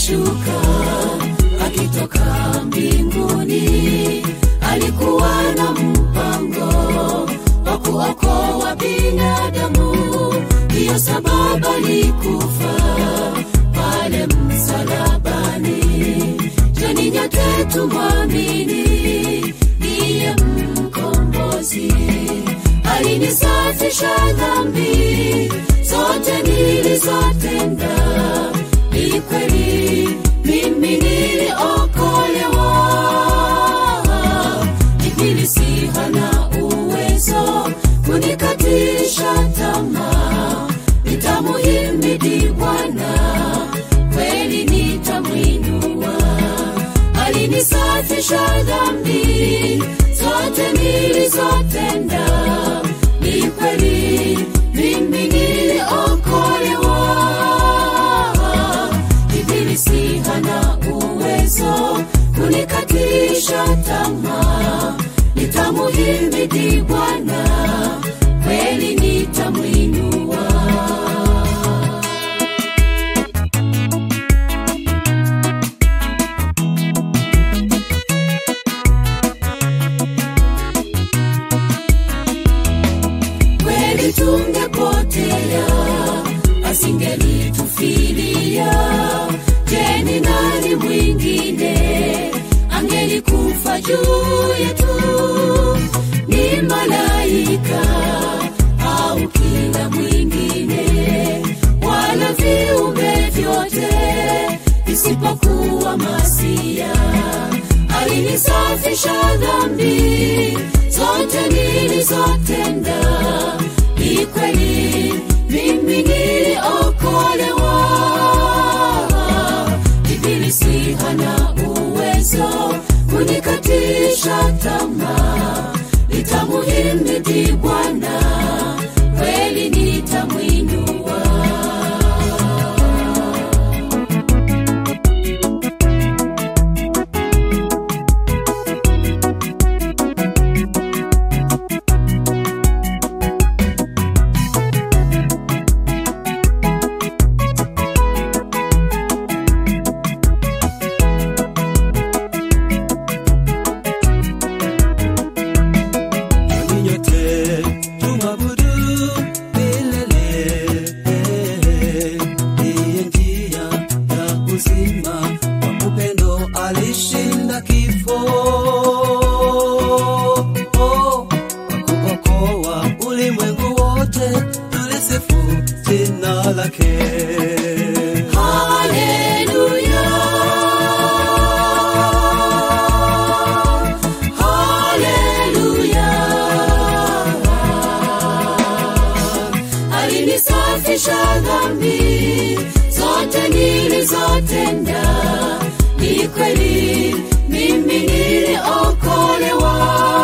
alishuka akitoka mbinguni, alikuwa na mpango wa kuokoa binadamu. Ndiyo sababu alikufa pale msalabani. Joni nyote tumwamini, ndiye mkombozi. Alinisafisha dhambi zote nilizotenda. Ni kweli mimi niliokolewa. Ibilisi hana uwezo kunikatisha tamaa. Nitamuhimidi Bwana, kweli nitamwinua. Alinisafisha dhambi zote nilizotenda. Ni kweli mimi niliokolewa. Ibilisi hana uwezo kunikatisha tamaa. Nitamuhimidi Bwana, kweli nitamwinua. kweli tungepotea, asingelitufilia. Je, ni nani mwingine angelikufa juu yetu? Ni malaika au kila mwingine, wala viumbe vyote isipokuwa Masia. Alinisafisha dhambi zote nilizotenda. Ni kweli mimi niliokolewa. Ibilisi hana uwezo kunikatisha tamaa. Nitamuhimidi Bwana, kweli nitamwinua. Ninyi nyote tumwabudu milele. Ndiye njia ya uzima, kwa upendo alishinda kifo. Kwa kuokoa ulimwengu wote, tulisifu jina lake. Haleluya. Haleluya. Alinisafisha dhambi zote nilizotenda. Ni kweli mimi niliokolewa.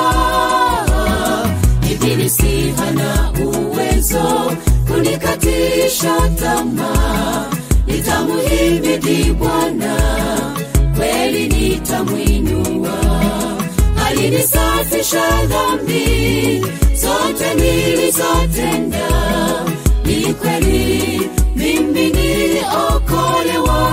Ibilisi hana uwezo kunikatisha tamaa. Nitamuhimidi Bwana, kweli nitamwinua. Alinisafisha dhambi zote nilizotenda. Ni kweli mimi niliokolewa.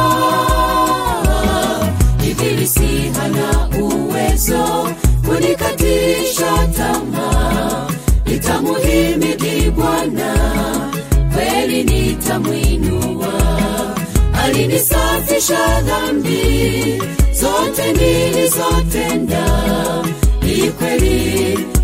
Ibilisi hana uwezo kunikatisha tamaa. Nitamuhimidi Bwana, kweli nitamwinua. Alinisafisha dhambi zote nilizotenda. Ni kweli